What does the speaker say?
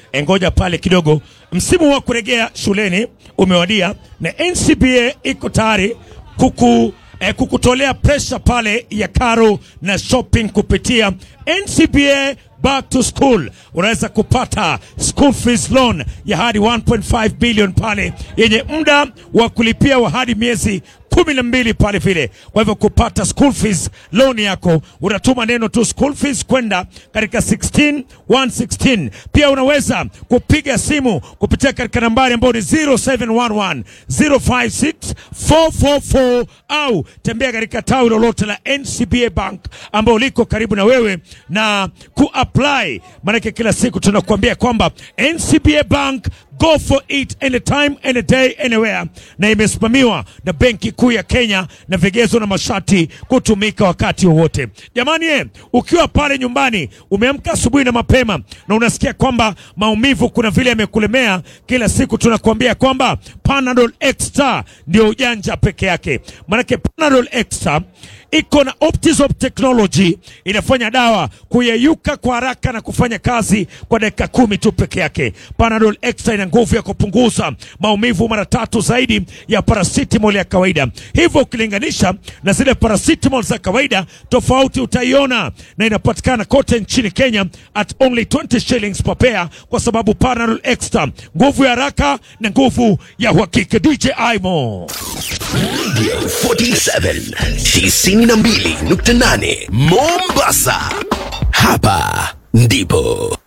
E, ngoja pale kidogo. Msimu wa kurejea shuleni umewadia na NCBA iko tayari kuku eh, kukutolea presha pale ya karo na shopping kupitia NCBA back to school. Unaweza kupata school fees loan ya hadi 1.5 billion pale yenye muda wa kulipia wa hadi miezi kumi na mbili pale vile. Kwa hivyo kupata school fees loan yako unatuma neno tu school fees kwenda katika 16 116. Pia unaweza kupiga simu kupitia katika nambari ambayo ni 0711 056 444 au tembea katika tawi lolote la NCBA Bank ambao liko karibu na wewe na kuapply, maanake kila siku tunakuambia kwamba NCBA Bank go for it anytime any day anywhere, na imesimamiwa na Benki Kuu ya Kenya na vigezo na masharti kutumika wakati wowote. Jamani eh, ukiwa pale nyumbani umeamka asubuhi na mapema na unasikia kwamba maumivu kuna vile yamekulemea, kila siku tunakuambia kwamba Panadol Extra ndio ujanja peke yake, maanake Panadol Extra iko na Optizop technology inafanya dawa kuyeyuka kwa haraka na kufanya kazi kwa dakika kumi tu peke yake. Panadol Extra ina nguvu ya kupunguza maumivu mara tatu zaidi ya paracetamol ya kawaida, hivyo ukilinganisha na zile paracetamol za kawaida, tofauti utaiona, na inapatikana kote nchini Kenya at only 20 shillings per pair, kwa sababu Panadol Extra, nguvu ya haraka na nguvu ya uhakika. DJ Aimo 47 92.8 Mombasa. Hapa ndipo